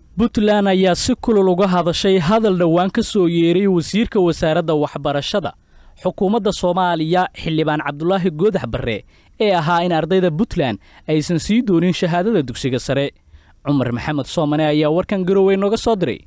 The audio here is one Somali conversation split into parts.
puntland ayaa si kulul uga hadashay hadal dhowaan ka soo yeeray wasiirka wasaaradda waxbarashada xukuumadda soomaaliya xildhibaan cabdulaahi goodax barre ee ahaa in ardayda puntland aysan sii doonin shahaadada dugsiga sare cumar maxamed soomane ayaa warkan garowey nooga soo diray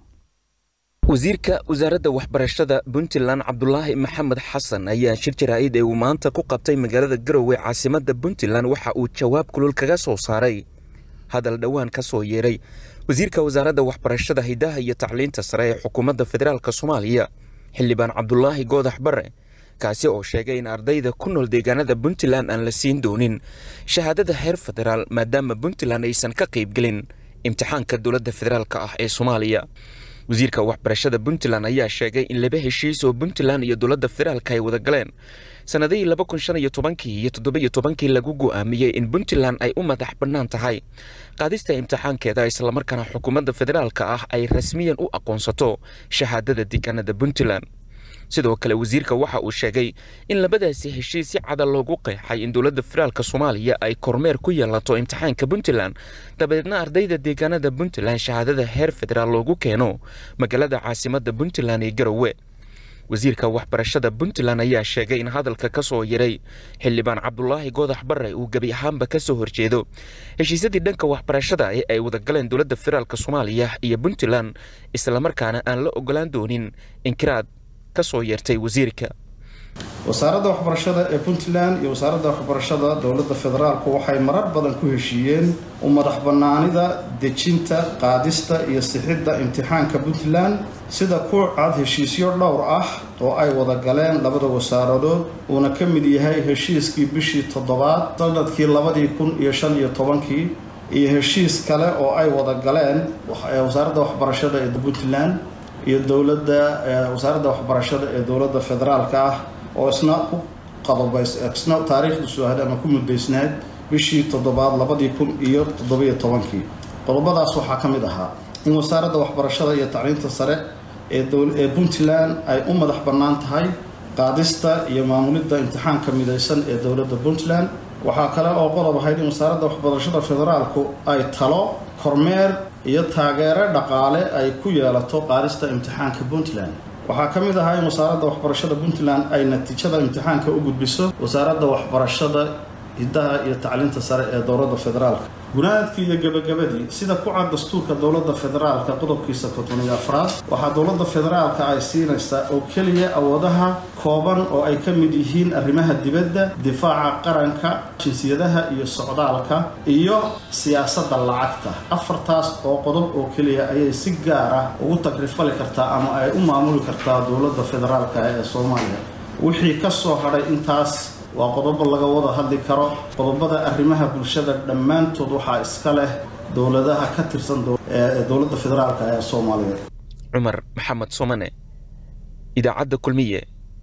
wasiirka wasaaradda waxbarashada puntland cabdulaahi maxamed xasan ayaa shir jaraa'id ee uu maanta ku qabtay magaalada garowe caasimadda puntland waxa uu jawaab kulul kaga soo saaray hadal dhowaan ka soo yeeray wasiirka wasaaradda waxbarashada hidaha iyo tacliinta sare ee xukuumadda federaalk soomaaliya xildhibaan cabdulaahi goodax barre kaasi oo sheegay in ardayda ku nool deegaanada puntland aan la siin doonin shahaadada heer federaal maadaama puntland aysan ka qaybgelin imtixaanka dowladda federaalk ah ee soomaaliya wasiirka waxbarashada puntland ayaa sheegay in laba heshiis oo puntland iyo dowladda federaalk ay wada galeen sannadihii laba kun shan iyo tobankii iyo toddobiyo tobankii lagu go'aamiyey in puntland ay u madax bannaan tahay qaadista imtixaankeeda islamarkaana xukuumadda federaalka ah ay rasmiyan u aqoonsato shahaadada deegaanada puntland sidoo kale wasiirka waxa uu sheegay in labadaasi heshiis si cada loogu qeexay in dowladda federaalk soomaaliya ay kormeer ku yeelato imtixaanka puntland dabadeedna ardayda deegaanada puntland shahaadada heer federaal loogu keeno magaalada caasimadda puntland ee garowe wasiirka waxbarashada puntland ayaa sheegay in hadalka ka soo yaray xildhibaan cabdulaahi goodax barre uu gebi ahaanba ka soo horjeedo heshiisyadii dhanka waxbarashada ee ay wadagaleen dowladda federaalk soomaaliya iyo puntland islamarkaana aan la ogolaan doonin inkiraad ka soo yeertay wasiirka wasaaradda waxbarashada ee puntland iyo wasaaradda waxbarashada dowladda federaalku waxay marar badan ku heshiiyeen u madax bannaanida dejinta qaadista iyo sixidda imtixaanka puntland sida ku cad heshiisyo dhowr ah oo ay wada galeen labada wasaaradood uuna ka mid yahay heshiiskii bishii toddobaad sanadkii labadii kun iyo shan iyo tobankii iyo heshiis kale oo ay wada galeen wasaaradda waxbarashada ee puntland iyo dowladda wasaaradda waxbarashada ee dowladda federaalka ah oo isna ku qadobays isna taariikhdiisu ahayd ama ku muddaysnayd bishii toddobaad labadii kun iyo toddobiyo tobankii qodobadaas waxaa ka mid ahaa in wasaaradda waxbarashada iyo tacliinta sare ee ee puntland ay u madax bannaan tahay qaadista iyo maamulidda imtixaanka midaysan ee dowladda puntland waxaa kale oo qodob ahayd in wasaaradda waxbarashada federaalku ay talo kormeer iyo taageero dhaqaale ay ku yeelato qaadista imtixaanka puntland waxaa ka mid ahaa in wasaaradda waxbarashada puntland ay natiijada imtixaanka u gudbiso wasaaradda waxbarashada hiddaha iyo tacliinta sare ee dowladda federaalka gunaadkii iyo gebagabadii sida ku cad dastuurka dowladda federaalka qodobkiisa kontoniyo afraad waxaa dowladda federaalka ay siinaysaa oo keliya awoodaha kooban oo ay ka mid yihiin arrimaha dibadda difaaca qaranka jinsiyadaha iyo socdaalka iyo siyaasadda lacagta afartaas oo qodob oo keliya ayay si gaar ah ugu tagrifali kartaa ama ay u maamuli kartaa dowladda federaalka ee soomaaliya wixii ka soo hadhay intaas waa qodobo laga wada hadli karo qodobada arrimaha bulshada dhammaantood waxaa iska leh dowladaha ka tirsan dowladda federaalk ee soomaaliya cumar maxamed somane idaacadda kulmiye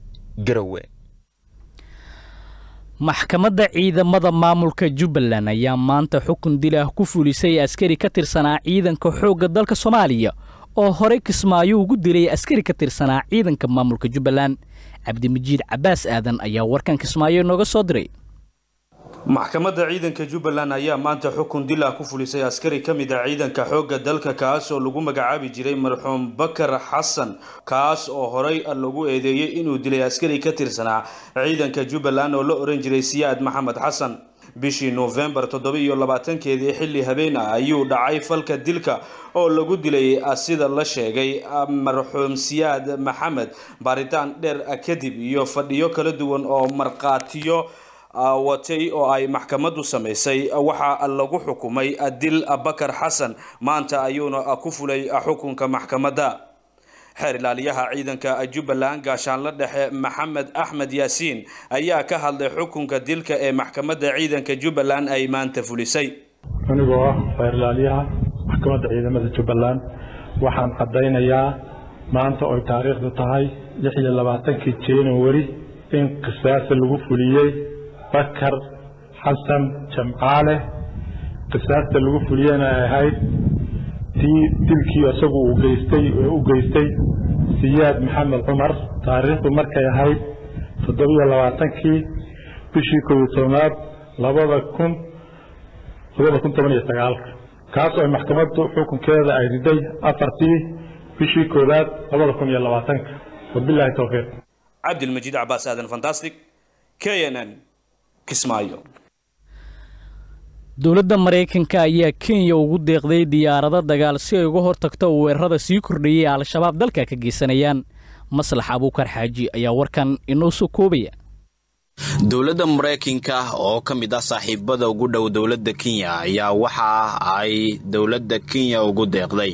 garowe maxkamadda ciidamada maamulka jubbaland ayaa maanta xukun dil ah ku fulisay askari ka tirsanaa ciidanka xoogga dalka soomaaliya oo horey kismaayo ugu dilay askari ka tirsanaa ciidanka maamulka jubbaland cabdimajiid cabbaas aadan ayaa warkan kismaayo nooga soo diray maxkamadda ciidanka jubbaland ayaa maanta xukun dil ah ku fulisay askari ka mid ah ciidanka xoogga dalka kaas oo lagu magacaabi jiray marxuum bakar xasan kaas oo horey lagu eedeeyey inuu dilay askari ka tirsanaa ciidanka jubbaland oo la ohan jiray siyaad maxamed xasan bishii noofembar toddoba iyo labaatankeedii xilli habeen ah ayuu dhacay falka dilka oo lagu dilay sida la sheegay marxuum siyaad maxamed baaritaan dheer kadib iyo fadhiyo kala duwan oo markhaatiyo watay oo ay maxkamaddu samaysay waxaa lagu xukumay dil bakar xasan maanta ayuuna ku fulay xukunka maxkamadda xeer ilaaliyaha ciidanka jubbaland gaashaanla dhexe maxamed axmed yaasiin ayaa ka hadlay xukunka dilka ee maxkamadda ciidanka jubbaland ay maanta fulisay anigoo ah xeer ilaaliyaha maxkamadda ciidamada jubbaland waxaan caddaynayaa maanta oy taariikhdu tahay lix iyo labaatankii januari in qisaasa lagu fuliyey bakar xasan jamcaale qisaasta lagu fuliyena ay ahayd tii dilkii isagu uu geystay u geystay siyaad maxamed cumar taariikhdu markay ahayd toddobiyo labaatankii bishii koob iyo tobnaad labada kun labada kun toban iyo sagaalka kaas oo maxkamaddu xukunkeeda ay riday afartii bishii koowaad labada kun iyo labaatanka wabilaahi towfiiq cabdilmajiid cabaas aadan fantastic k n n kismaayo dowladda maraykanka ayaa kenya ugu deeqday diyaarado dagaal si ay uga hortagto weerarada sii kordhayay al-shabaab dalka ka geysanayaan maslax abuukar xaaji ayaa warkan inoo soo koobaya dowladda maraykanka oo ka mid ah saaxiibada ugu dhow dowladda kenya ayaa waxa ay dowladda kenya ugu deeqday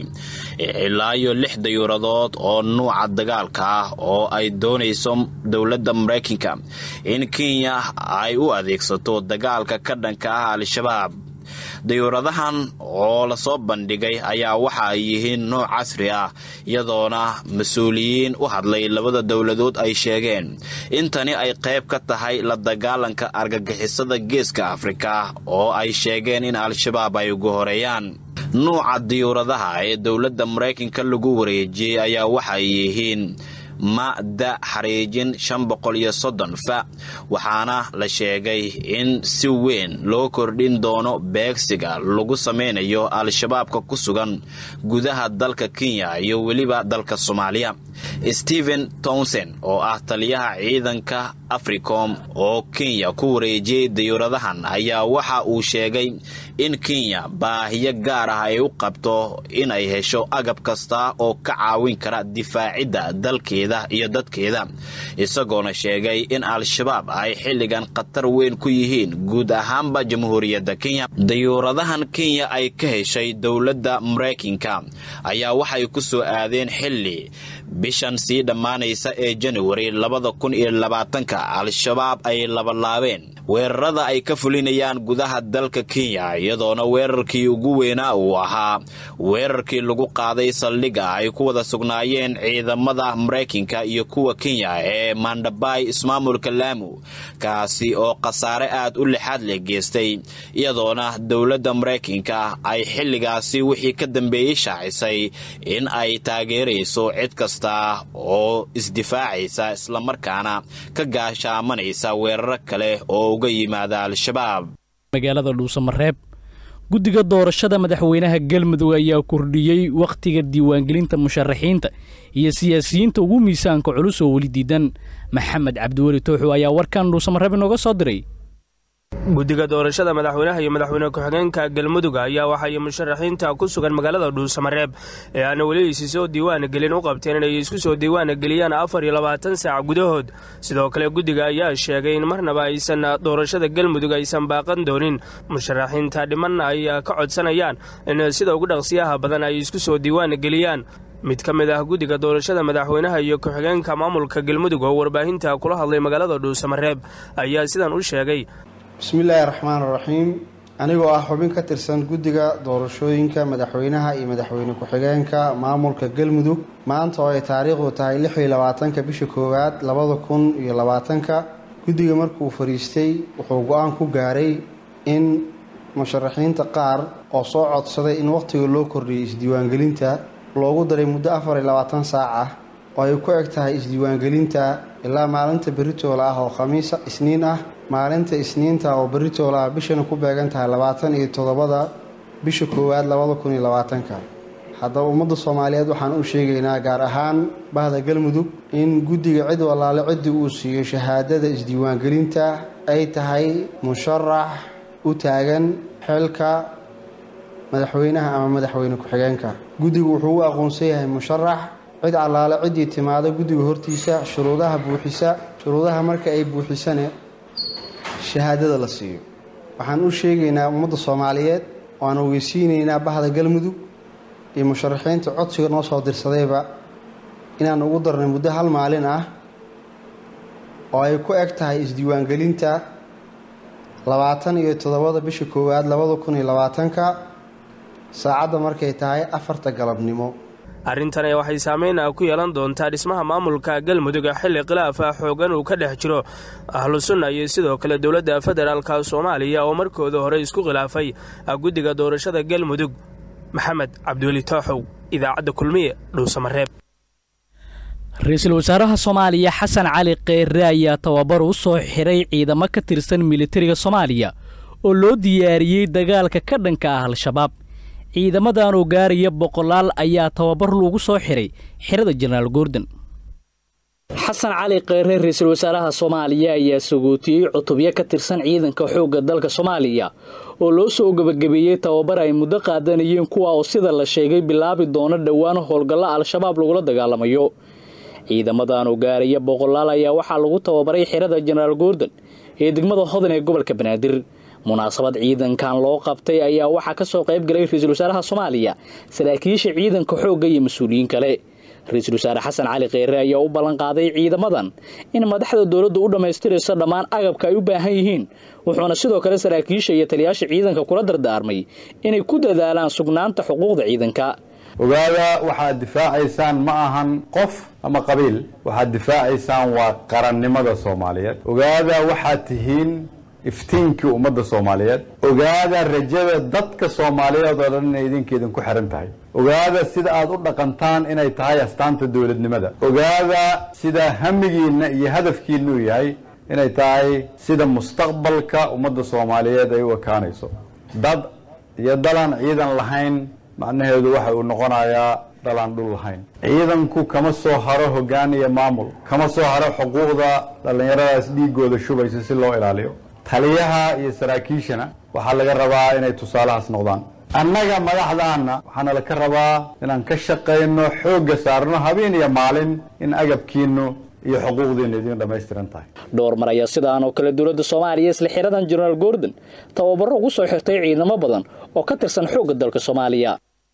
ilaa iyo lix dayuuradood oo nuuca dagaalka ah oo ay doonayso dowladda maraykanka in kenya ay u adeegsato dagaalka ka dhanka ah al-shabaab dayuuradahan oo lasoo bandhigay ayaa waxa ay yihiin nooc casri ah iyadoona mas-uuliyiin u hadlay labada dowladood ay sheegeen in tani ay qayb ka tahay la dagaalanka argagixisada geeska afrika oo ay sheegeen in al-shabaab ay ugu horeeyaan nuuca diyuuradaha ee dowladda maraykanka lagu wareejiyey ayaa waxay yihiin ma'da xariijin shan boqol iyo soddon fa waxaana la sheegay in si weyn loo kordhin doono beegsiga lagu sameynayo al-shabaabka ku sugan gudaha dalka kenya iyo weliba dalka soomaaliya stephen townson oo ah taliyaha ciidanka africom oo kenya ku wareejiyey dayuuradahan ayaa waxa uu sheegay in kenya baahiyo gaar ah ay u qabto inay hesho agab kasta oo ka caawin kara difaacidda dalkeeda iyo dadkeeda isagoona sheegay in al-shabaab ay xilligan khatar weyn ku yihiin guud ahaanba jamhuuriyadda kenya dayuuradahan kenya ay ka heshay dowladda maraykanka ayaa waxay ku soo aadeen xilli bishan sii dhammaanaysa ee januari labada kun iyo labaatanka al-shabaab ay labalaabeen weerarada ay ka fulinayaan gudaha dalka kenya iyadoona weerarkii ugu weynaa uu ahaa weerarkii lagu qaaday saldhigga ay ku wada sugnaayeen ciidamada maraykanka iyo kuwa kenya ee mandhabay ismaamulka laamu kaasi oo khasaare aad u lixaad leh geystay iyadoona dowladda maraykanka ay xilligaasi wixii ka dambeeyey shaacisay in ay taageerayso cid kasta oo isdifaacaysa islamarkaana ka gaashaamanaysa weeraro kale oo uga yimaada al-shabaab magaalada dhuusamareeb guddiga doorashada madaxweynaha galmudug ayaa kordhiyey wakhtiga diiwaangelinta musharaxiinta iyo siyaasiyiinta ugu miisaanka culus oo weli diidan maxamed cabdiweli tooxu ayaa warkan dhuusamareeb inooga soo diray guddiga doorashada madaxweynaha iyo madaxweyne ku-xigeenka galmudug ayaa waxay musharaxiinta ku sugan magaalada dhuusamareeb ee aana weli isi soo diiwaan gelin u qabteen inay isku soo diiwaan geliyaan afar iyo labaatan saac gudahood sidoo kale guddiga ayaa sheegay in marnaba aysan doorashada galmudug aysan baaqan doonin musharaxiinta dhiman ay ka codsanayaan in sida ugu dhaqsiyaha badan ay isku soo diiwaan geliyaan mid ka mid ah guddiga doorashada madaxweynaha iyo ku-xigeenka maamulka galmudug oo warbaahinta kula hadlay magaalada dhuusamareeb ayaa sidan u sheegay bismillaahi raxmaan raxiim anigoo ah xubin ka tirsan guddiga doorashooyinka madaxweynaha iyo madaxweyne ku-xigeenka maamulka galmudug maanta oo ay taariikhdu tahay lix iyo labaatanka bisha koowaad labada kun iyo labaatanka guddiga markuu fadhiistay wuxuu go-aan ku gaaray in musharaxiinta qaar oo soo codsaday in wakhtiga loo kordhiyay isdiiwaangelinta loogu daray muddo afar iyo labaatan saac ah oo ay ku eg tahay isdiiwaangelinta ilaa maalinta berritoola ah oo khamiisa isniin ah maalinta isniinta oo berritoola ah bishana ku beegan tahay labaatan iyo toddobada bisha koowaad labada kun iyo labaatanka haddaba ummadda soomaaliyeed waxaan u sheegaynaa gaar ahaan bahda galmudug in guddiga cid walaale ciddii uu siiyo shahaadada isdiiwaangelinta ay tahay musharax u taagan xilka madaxweynaha ama madaxweyne ku-xigeenka guddigu wuxuu u aqoonsan yahay musharax cid allaale ciddii timaada guddiga hortiisa shuruudaha buuxisa shuruudaha marka ay buuxisane shahaadada la siiyo waxaan u sheegaynaa ummadda soomaaliyeed oo aan ogeysiinaynaa bahda galmudug iyo musharaxiinta codsiga noo soo dirsadayba inaan ugu darnay muddo hal maalin ah oo ay ku eg tahay isdiiwaangelinta labaatan iyo toddobada bisha koowaad labada kun iyo labaatanka saacadda markay tahay afarta galabnimo arrintan waxay saameyn ku yeelan doontaa dhismaha maamulka galmudug xilli khilaaf ah xoogan uu ka dhex jiro ahlu sunna iyo sidoo kale dowladda federaalka soomaaliya oo markooda hore isku khilaafay guddiga doorashada galmudug maxamed cabdiweli tooxow idaacadda kulmiye dhuusamareeb ra-iisul wasaaraha soomaaliya xasan cali kheyre ayaa tababar u soo xiray ciidamo ka tirsan militariga soomaaliya oo loo diyaariyey dagaalka ka dhanka ah al-shabaab ciidamadan oo gaaraya boqolaal ayaa tababar loogu soo xiray xerada jenaraal goordon xasan cali kheyre ra-iisul wasaaraha soomaaliya ayaa sagootiyey cutubyo ka tirsan ciidanka xoogga dalka soomaaliya oo loo soo gebagabeeyey tababar ay muddo qaadanayeen kuwa oo sida la sheegay bilaabi doono dhowaan howlgallo al-shabaab lagula dagaalamayo ciidamadan oo gaaraya boqolaal ayaa waxaa lagu tababaray xerada jenaraal goordon ee degmada hodan ee gobolka banaadir munaasabad ciidankan loo qabtay ayaa waxaa ka soo qayb galay ra-iisul wasaaraha soomaaliya saraakiisha ciidanka xoogga iyo mas-uuliyiin kale ra-iisul wasaare xasan cali kheyre ayaa u ballan qaaday ciidamadan in madaxda dowladdu u dhammaystirayso dhammaan agabka ay u baahan yihiin wuxuuna sidoo kale saraakiisha iyo taliyaasha ciidanka kula dardaarmay inay ku dadaalaan sugnaanta xuquuqda ciidanka ogaada waxaad difaacaysaan ma ahan qof ama qabiil waxaad difaacaysaan waa qarannimada soomaaliyeed ogaada waxaad tihiin iftiinkii ummadda soomaaliyeed ogaada rajada dadka soomaaliyeed oo dhan inay idinka idinku xiran tahay ogaada sida aad u dhaqantaan inay tahay astaanta dowladnimada ogaada sida hamigiinna iyo hadafkiinna uu yahay inay tahay sida mustaqbalka ummadda soomaaliyeed ay u ekaanayso dad iyo dalaan ciidan lahayn macnaheedu waxa uu noqonayaa dhalaan dhul lahayn ciidanku kama soo haro hoggaan iyo maamul kama soo haro xuquuqda dhallinyaradaas dhiigooda shubaysa si loo ilaaliyo taliyaha iyo saraakiishana waxaa laga rabaa inay tusaalahaas noqdaan annaga madaxdaanna waxaana laka rabaa inaan ka shaqayno xoogga saarno habeen iyo maalin in agabkiinnu iyo xuquuqdiinnu idin dhammaystiran tahay dhowr mar ayaa sidaan oo kale dowladda soomaaliya isla xiradan jenaraal goordon tababaro ugu soo xirtay ciidamo badan oo ka tirsan xoogga dalka soomaaliya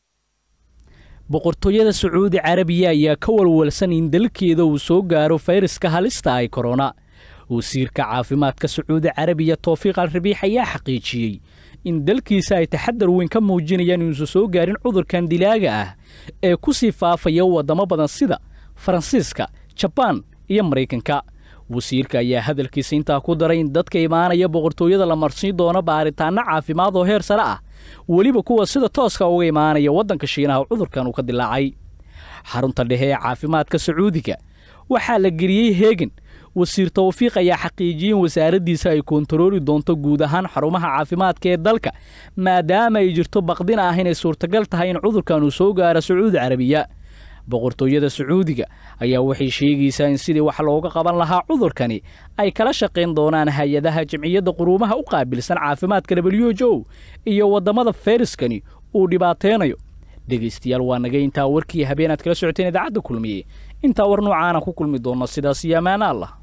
boqortooyada sacuudi carabiya ayaa ka walwalsan in dalkeeda uu soo gaaro fayraska halista ay korona wasiirka caafimaadka sacuudi carabiya toofiiq al rabiix ayaa xaqiijiyey in dalkiisa ay taxadar weyn ka muujinayaan inuusan soo gaarin cudurkan dilaaga ah ee ku sii faafaya waddamo badan sida faransiiska jabaan iyo maraykanka wasiirka ayaa hadalkiisa intaa ku daray in dadka imaanaya boqortooyada la marsiin doono baaritaanno caafimaad oo heer sare ah weliba kuwa sida tooska uga imaanaya waddanka shiinaha cudurkan uu ka dilaacay xarunta dhexe ee caafimaadka sacuudiga waxaa la geliyey heegan wasiir tawfiiq ayaa xaqiijiyey in wasaaraddiisa ay koontarooli doonto guud ahaan xarumaha caafimaadka ee dalka maadaama ay jirto baqdin ah inay suurtagal tahay in cudurkan uu soo gaaro sacuudi carabiya boqortooyada sacuudiga ayaa waxay sheegaysaa in sidii wax looga qaban lahaa cudurkani ay kala shaqayn doonaan hay-adaha jamciyadda quruumaha u qaabilsan caafimaadka w h o iyo waddamada fayraskani uu dhibaateynayo dhegaystayaal waa naga intaa warkii habeenaad kala socoteen idaacadda kulmiye intaa war noocaana ku kulmi doonno sidaas iyo ammaana allah